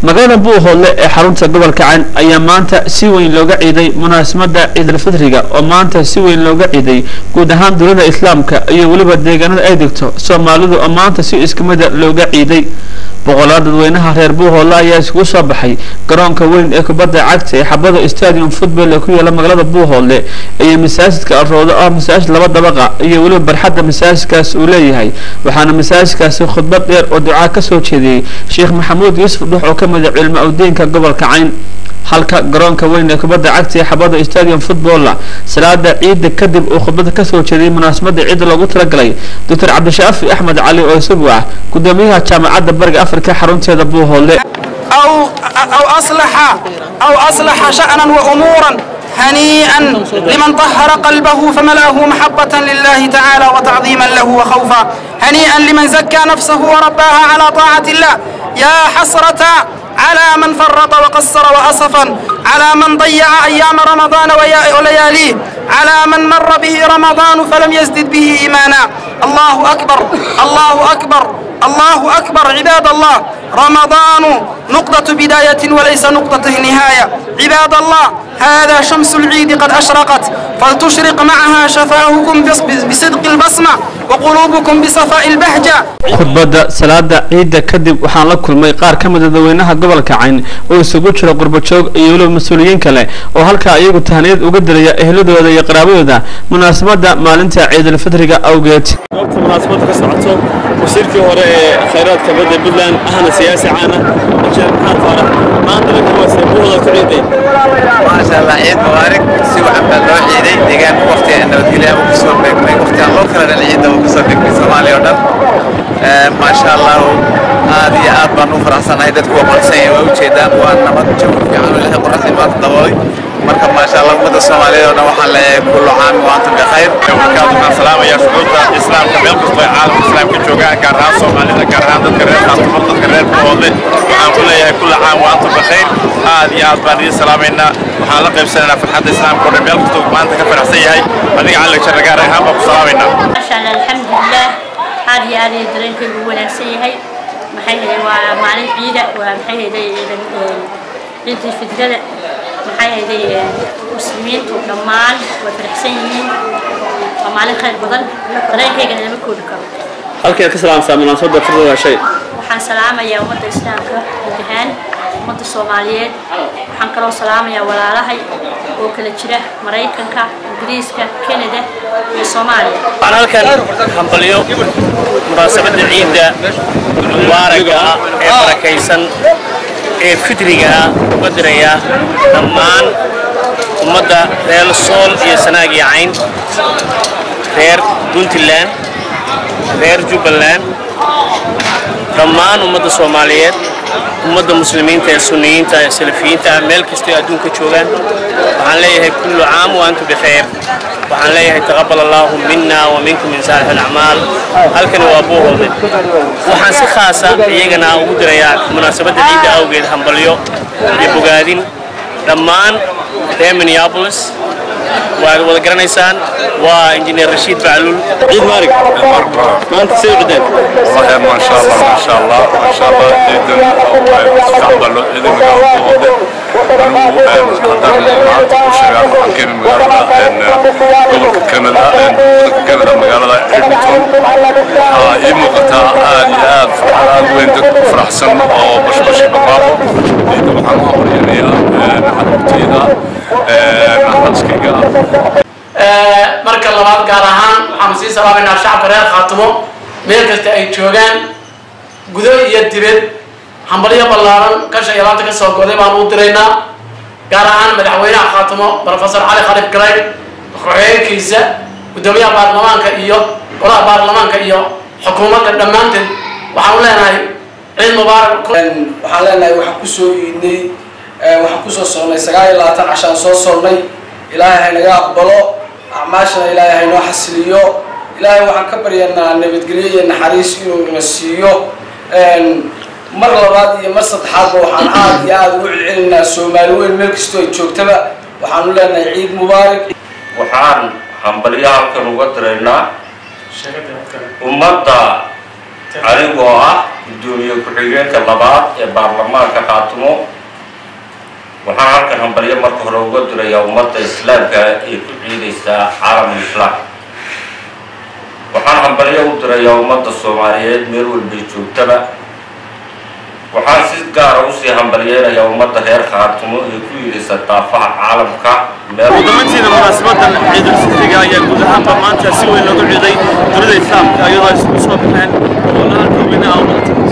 magaalada buuhoodle ee xarunta gobolka cayn ayaa maanta si weyn looga ciiday munaasabada ciidalfitriga oo maanta si weyn looga ciiday guud ahaan dowlada islaamka iyo weliba deegaanada ay degto soomaalidu oo maanta si iskumida looga ciiday boqolaal dadweynaha reer buuhoodle ayaa iskugu soo baxay garoonka weyn ee kubadda cagta ee xabada stadium football ee ku yaala magaalada buuhoodle iyo masaajidka aroodo ah masaajid laba dabaqa iyo weliba barxadda masaajidkaas uu leeyahay waxaana masaajidkaasi khudbad dheer oo ducaa kasoo jeediyey sheekh maxamuud yuusuf dhux oo ka mid a cilmi awdiinka gobolka cayn halka garoonka weyn ee kubadda cagta ee xabada stadium footballa salaada ciidda kadib uu khudbada kasoo jeediyey munaasabada ciidda loogu talagalay doctor cabdishaafi axmed cali oo isagu ah gudoomiyaha jaamacadda bariga afrika xarunteeda buuhoodle أو أو أصلح أو أصلح شأنا وأمورا هنيئا لمن طهر قلبه فملأه محبة لله تعالى وتعظيما له وخوفا هنيئا لمن زكى نفسه ورباها على طاعة الله يا حسرة على من فرط وقصر وأسفا على من ضيع أيام رمضان ويا- ولياليه على من مر به رمضان فلم يزدد به إيمانا الله أكبر الله أكبر الله أكبر عباد الله رمضان نقطة بداية وليس نقطة نهاية عباد الله هذا شمس العيد قد أشرقت فلتشرق معها شفاهكم بص- بصدق البصمة وقلوبكم بصفاء البهجة khudbadda salaada ciidda kadib waxaan la kulmay qaar ka mid a dadweynaha gobolka cayn oo isugu jira qurbajoog iyo weliba mas-uuliyiin kale oo halkaa iyagu tahaniyad uga diraya ehladooda iyo qaraabadooda munaasabada maalinta ciidalfitriga awgeed goobta munaasabada ka socoto wasiirkii hore ee khayraadka badda puntland ahna siyaasi caana sheekh maxamed faarax maantana kuwaase buuhda ku ciiday maasha allah ciid mubaarak si wacan baa loo ciiday deegaanka waqtiga nabadgelya uu kusoo beegmay waqtiga loo kala dhan ciidda uu kusoo beegmay soomaaliya oo dhan Eh, maasha allah aad iyo aad baan u faraxsanahay dadku waa qansan yahay waa ujeedaan waa nabad jawi fiican oo ilaahay qoraxdii maanta daboolay marka maasha allah ummadda soomaaliyeed oo dhan waxaan leeyahay kullu caam wa antum bikhayr markaas waxaan salaamayaa shucuurta islaamka meel kastoo ay caalamka islaamka joogaan gaar ahaan soomaalida gaar ahaan dadka reer khaasumar dadka reer buhoodle waxaan ku leeyahay kulla caam wa antum bikhayr aad iyo aad baan idiin salaamaynaa waxaan la qaybsanaynaa farxadda islaamka oo dhan meel kastoo maanta ka faraxsan yahay adiga cali jarra gaar ahaan baan ku salaamaynaa maasha allah alxamdulilah aad iyo aad ay dareenkaygu u wanaagsan yahay maxay haday waa maalin ciida waa maxay haday ciidii fidrada maxay haday muslimiintu dhammaan way faraxsan yihiin waa maalin khayr badan dareenkaygana lama koobi karo halkeed ka salaamsaa munaasabada fitriga shay waxaan salaamayaa ummadda islaamka guud ahaan ummadda soomaaliyeed waxaan kaloo salaamayaa walaalahay oo kala jira maraykanka ingiriiska kanada iyo soomaaliya waxaan halkan hambalyo munaasabadda ciidda mubaaraga ah ee barakaysan ee fitriga ah uga diraya dhammaan ummadda reer sool iyo sanaag iyo cayn reer puntland reer jubbaland dhammaan ummadda soomaaliyeed ummadda muslimiinta ee sunniyiinta ee salafiyiinta ah meel kastoo adduunka joogaan waxaan leeyahay kullu caam wa antum bikhayr waxaan leeyahay taqabbal allahu minna wa minkum min saalix alacmaal halkani waa buuhoode waxaan si khaasa iyagana ugu dirayaa munaasabadda ciidda awgeed hambalyo iyo bogaadin dhammaan reer minneapolis waad wada garanaysaan waa injineer rashiid bacluul ciid maarig maanta say cideen والله ما شاء الله ما شاء الله ما شاء الله جدا استقبل إذا ما قبل كندا كندا مقالة إدمنتون ii muuqataa aad iyo aad farxad aad weyn dad ku faraxsan oo bashbashi baqaaqo ciidda waxaan u aqriyanayaa xarabtayda xaaskayga marka labaad gaar ahaan waxaanu sii salaamaynaa shacabka reer khaatumo meel kasta ay joogaan gudo iyo dibed hambalyo ballaaran kasha iyo laanta ka soo goday baanu u diraynaa gaar ahaan madaxweynaha khaatumo professor cali khalif garay ku-xigeenkiisa guddoomiyaha baarlamaanka iyo golaha baarlamaanka iyo xukuumadda dhammaanteed waxaanu leenahay ciid mubaarak waxaan leenahay waxaan kusoo iidnay waxaan kusoo soonnay sagaal iyo labaatan cashaan soo soonnay ilaahay haynaga aqbalo acmaashana ilaahay haynoo xasiliyo ilaahay waxaan ka baryanaa nabadgelyo iyo naxariis inuu ina siiyo mar labaad iyo mar saddexaadba waxaan aad iyo aada ugu celcelinaa soomaali weyn meel kastoo ay joogtaba waxaanu leenahay ciid mubaarak waxaan hambalyo halkan uga diraynaa ummadda anigoo ah guddoomiye ku-xigeenka labaad ee baarlamaanka khaatumo waxaan halkan hambalyo marka hore uga dirayaa ummadda islaamka ee ku ciidaysaa caalamul islaam waxaan hambalyo u dirayaa ummadda soomaaliyeed meel walbay joogtaba waxaan si gaara usii hambalyeynayaa ummadda reer khaatumo ee ku yidhaysa daafaha caalamka ugudamantiina munaasabadan ciidulfitriga ayaa guud ahaanba maanta si weyn loogu ciiday dunida islaamka iyadoo ay isugu soo baxeen boqolaal dadweyne ah